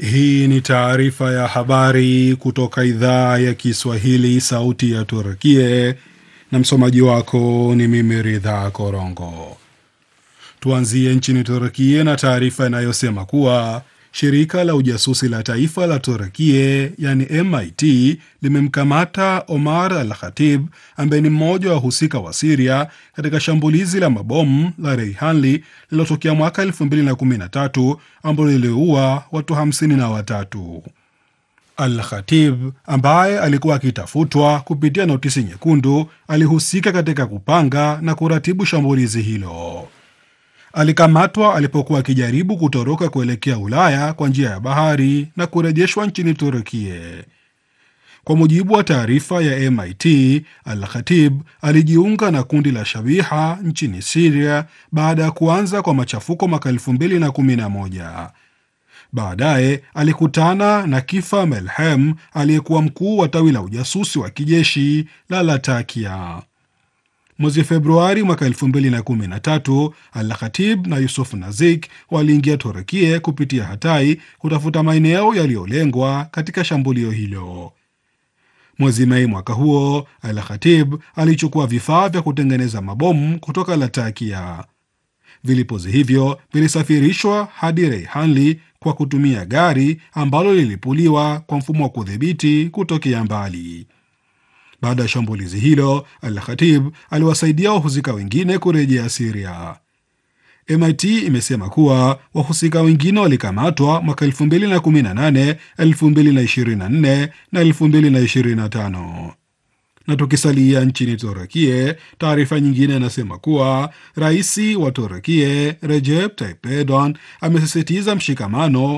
Hii ni taarifa ya habari kutoka idhaa ya Kiswahili, sauti ya Turkie, na msomaji wako ni mimi Ridha Korongo. Tuanzie nchini Turkie na taarifa inayosema kuwa shirika la ujasusi la taifa la Turkie yani MIT limemkamata Omar Al Khatib ambaye ni mmoja wa wahusika wa Siria katika shambulizi la mabomu la Reihanli lililotokea mwaka 2013 ambalo liliua watu hamsini na watatu. Al Khatib ambaye alikuwa akitafutwa kupitia notisi nyekundu alihusika katika kupanga na kuratibu shambulizi hilo. Alikamatwa alipokuwa akijaribu kutoroka kuelekea Ulaya kwa njia ya bahari na kurejeshwa nchini Turukie. Kwa mujibu wa taarifa ya MIT, Al Khatib alijiunga na kundi la Shabiha nchini Siria baada ya kuanza kwa machafuko mwaka 2011. Baadaye alikutana na Kifa Melhem aliyekuwa mkuu wa tawi la ujasusi wa kijeshi la Latakia. Mwezi Februari mwaka 2013 Al Khatib na Yusuf Nazik waliingia Turukie kupitia Hatai kutafuta maeneo yaliyolengwa katika shambulio hilo. Mwezi Mei mwaka huo, Al Khatib alichukua vifaa vya kutengeneza mabomu kutoka Latakia. Vilipuzi hivyo vilisafirishwa hadi Reihanli kwa kutumia gari ambalo lilipuliwa kwa mfumo wa kudhibiti kutokea mbali. Baada ya shambulizi hilo, Al Khatib aliwasaidia wahusika wengine kurejea Siria. MIT imesema kuwa wahusika wengine walikamatwa mwaka 2018, 2024 na 2025. Na tukisalia nchini Turukie, taarifa nyingine inasema kuwa rais wa Turukie Recep Tayyip Erdogan amesisitiza mshikamano